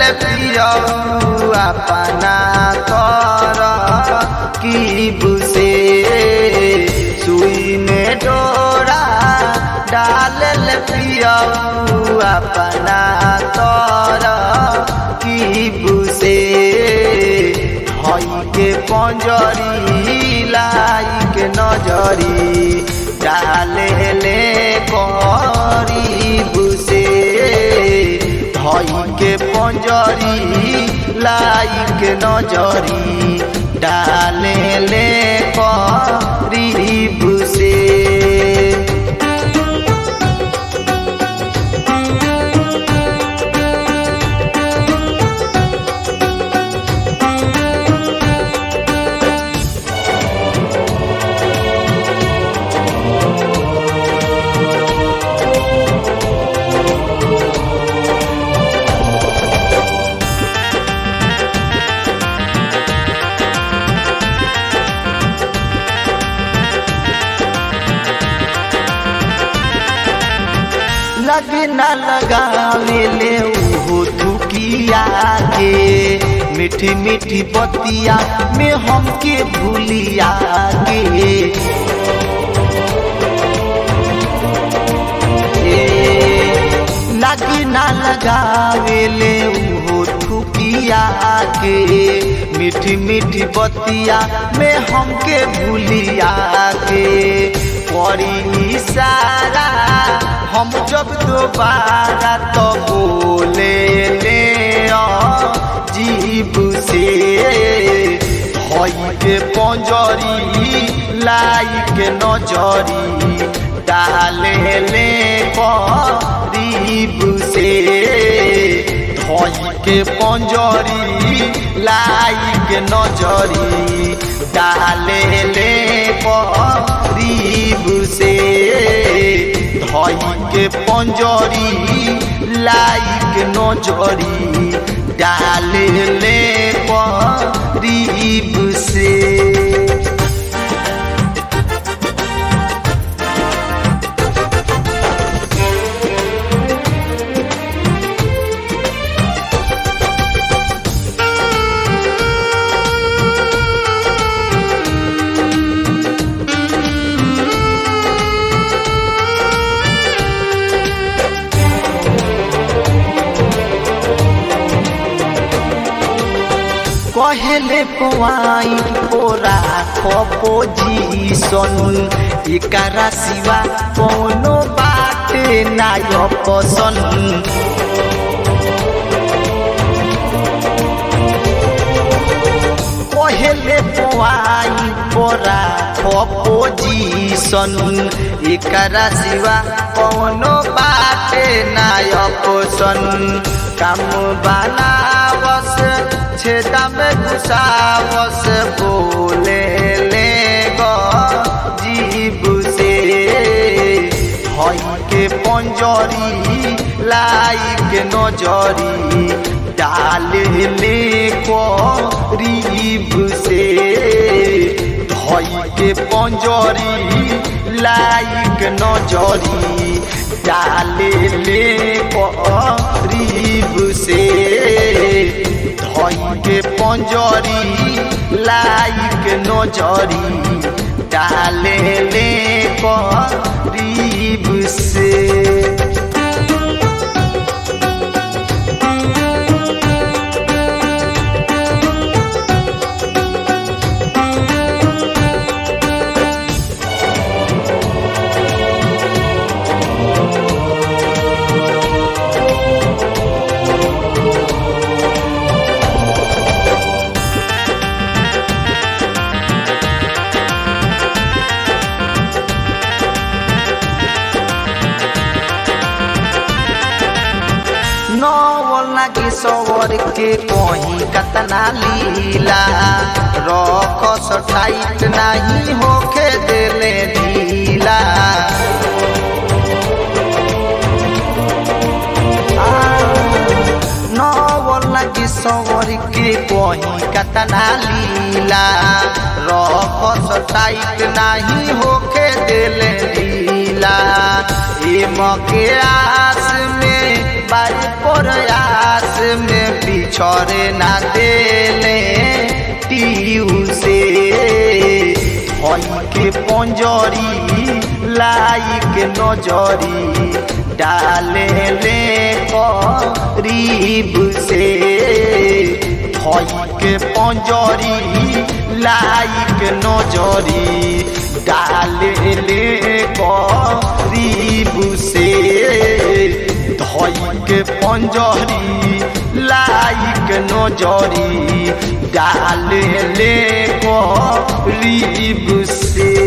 पियऊ अपना कर की बुसे सुई में डोरा डाल पियऊ अपना कर की बुसे हई के पंजरी लाई के नजरी डाले ले करी बुसे धई के पंजरी लाई के नजरी डाले ले करी बुसे लगे न लगावे ले उहो थुकिया के मीठी मीठी बतिया में हमके भूलिया के लगे न लगावे ले उहो थुकिया के मीठी मीठी बतिया में हमके भूलिया के करी इशारा हम जब दोबारा तो बोले ले जीव से हई के पंजरी लाई के नजरी डाले ले करीब से धई के पंजरी लाई के नजरी डाले ले करीब से धई के पंजरी लाइक नजरी डाले ले करीब से कहले पोआई पोरा पोजीशन एकरा सिवा कोनो बाटे नाय पसंद कहले पोआई पोरा पोजीशन एकरा सिवा कोनो बाटे नाय पसंद काम बनावस छेदा में घुसावस बोले ले जीव से हई के पंजरी लाई के नजरी डाल ले करीब से धई के पंजरी लाई के नजरी डाल ले करीब से धई के पंजरी लाइक नजरी डाले ले करीब से लागी सवर के कहीं कतना लीला रख टाइट नहीं होके देले ढीला नवल लागी सवर के कहीं कतना लीला रख टाइट नहीं होके देले ढीला ए मके आस में बारी प्रयास में भी छोड़े ना देले टीयू से हई के पंजरी लाई के नजरी डाले ले करीब से हई के पंजरी लाई के नजरी डाले ले करीब से धई के पंजरी लाइक नजरी डाल ले करीब से